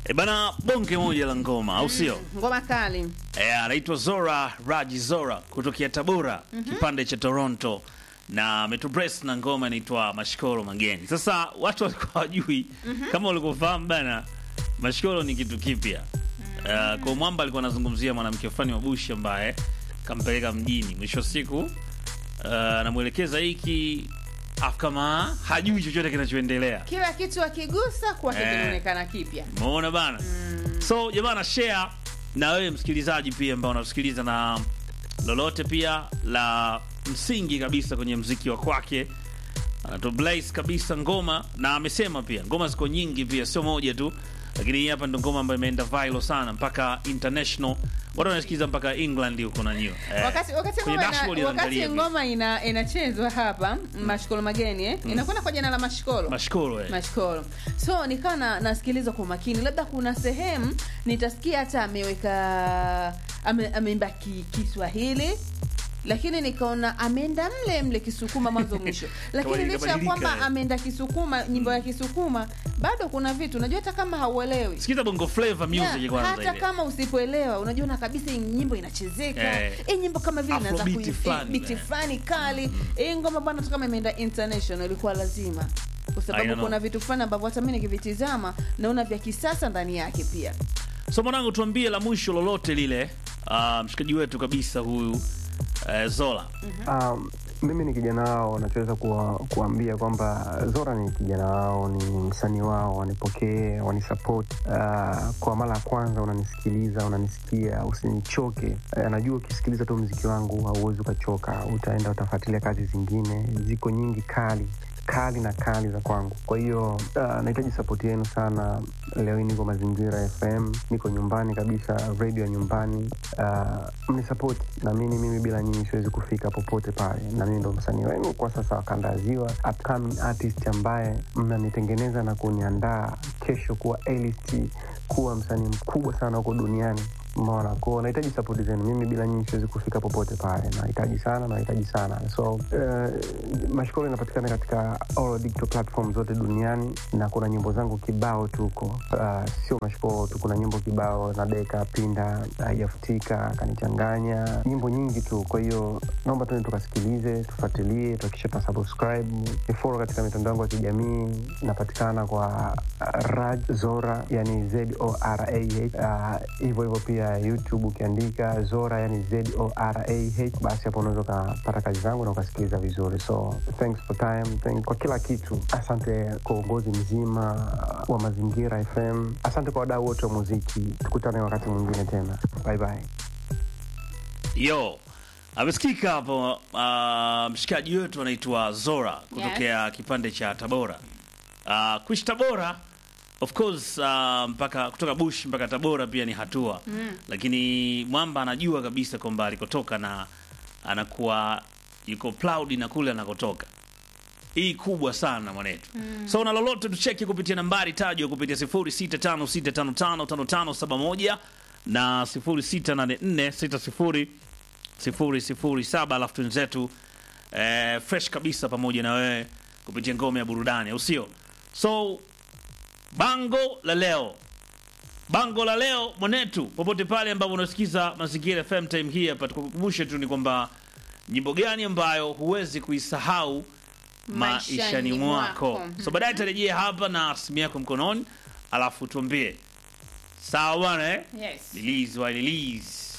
E bana, bonge moja la ngoma au sio? Ngoma kali. E, anaitwa Zora Raji Zora kutokea Tabora, kipande cha Toronto na ametubrace na ngoma inaitwa Mashikoro Mageni. Sasa watu walikuwa hawajui kama ulikofahamu bana, Mashikoro ni kitu kipya. Uh, kwa mwamba alikuwa anazungumzia mwanamke fulani wa Bushi ambaye kampeleka mjini, mwisho wa siku uh, anamwelekeza hiki afu kama hajui chochote kinachoendelea. Kila kitu akigusa kwake Eh. kinaonekana kipya. Umeona bana? So jamani, share na wewe msikilizaji pia ambao unasikiliza na lolote pia la msingi kabisa kwenye mziki wa kwake. Anato Blaze kabisa ngoma na amesema pia ngoma ziko nyingi pia, sio moja tu, lakini hii hapa ndo ngoma ambayo imeenda viral sana mpaka international, watu wanasikiliza mpaka England huko na nyiwa eh, Wakati wakati kwenye ngoma dashboard ina, wakati inaangalia ngoma ina, inachezwa hapa Mashikolo Mageni eh? Inakwenda kwa jina la Mashikolo. mashkoro eh. Mashikolo. So nikawa na, nasikiliza kwa makini, labda kuna sehemu nitasikia hata ameweka ame, ameimba ki, Kiswahili lakini nikaona ameenda mle mle Kisukuma mwanzo mwisho, lakini Kabadilika, licha ya kwamba badilika, eh. ameenda Kisukuma, nyimbo ya Kisukuma, bado kuna vitu unajua, hata kama hauelewi Sikiza bongo flavor music Yeah, kwanza hata ile. kama usipoelewa unajiona kabisa hii nyimbo inachezeka Eh. hii nyimbo kama vile inaanza Afrobeat kui- fulani, biti eh. fulani kali hii ngoma bwana hata kama imeenda international ilikuwa lazima kwa I sababu know. kuna vitu fulani ambavyo hata mimi nikivitizama naona vya kisasa ndani yake pia So mwanangu, tuambie la mwisho lolote lile, ah, mshikaji wetu kabisa huyu eh, Zola. Um, mimi ni kijana wao, nachoweza kuwa, kuambia kwamba Zora ni kijana wao, ni msanii wao, wanipokee, wanisapoti. Uh, kwa mara ya kwanza unanisikiliza, unanisikia, usinichoke. Uh, najua ukisikiliza tu mziki wangu hauwezi ukachoka, utaenda utafuatilia kazi zingine, ziko nyingi kali kali na kali za kwangu. Kwa hiyo uh, nahitaji sapoti yenu sana. Leo hii niko Mazingira FM, niko nyumbani kabisa, redio ya nyumbani. Uh, mnisapoti, naamini mimi bila nyinyi siwezi kufika popote pale, na mimi ndo msanii wenu kwa sasa wa kanda ya Ziwa, upcoming artist ambaye mnanitengeneza na kuniandaa kesho kuwa A-list, kuwa msanii mkubwa sana huko duniani. Umeona, ko nahitaji sapoti zenu. Mimi bila nyinyi siwezi kufika popote pale, nahitaji sana, nahitaji sana. So uh, Mashikoro inapatikana katika all digital platform zote duniani, na kuna nyimbo zangu kibao tu huko. Uh, sio Mashikoro tu, kuna nyimbo kibao na Deka Pinda, haijafutika, kanichanganya, nyimbo nyingi tu. Kwa hiyo naomba tuende tukasikilize, tufuatilie, tuhakikishe tuna subscribe, ni follow katika mitandao yangu ya kijamii. Inapatikana kwa uh, Raj Zora, yani Z O R A H. Uh, hivyo hivyo pia YouTube ukiandika Zora, yani Z O R A H, basi hapo unaweza ukapata kazi zangu na ukasikiliza vizuri. So thanks for time, thank kwa kila kitu. Asante kwa uongozi mzima wa Mazingira FM. Asante kwa wadau wote wa muziki. Tukutane wakati mwingine tena, bye bye. Yo, amesikika hapo uh, mshikaji wetu anaitwa Zora kutokea kipande cha Tabora. Uh, kuishi Tabora of course uh, mpaka kutoka Bush mpaka Tabora pia ni hatua lakini Mwamba anajua kabisa kwamba alikotoka na anakuwa yuko proud na kule anakotoka. Hii kubwa sana mwanetu. So na lolote tucheki kupitia nambari tajwa kupitia 0656555571 na 068460 007 alafu twenzetu eh, fresh kabisa pamoja na wewe kupitia ngome ya burudani au sio so bango la leo bango la leo mwanetu popote pale ambapo unasikiza mazingira fm time hii hapa tukukumbushe tu ni kwamba nyimbo gani ambayo huwezi kuisahau maishani Maishani mwako mwako. so baadaye tarejea hapa na simu yako mkononi alafu tuambie sawa bwana eh? yes. release wa release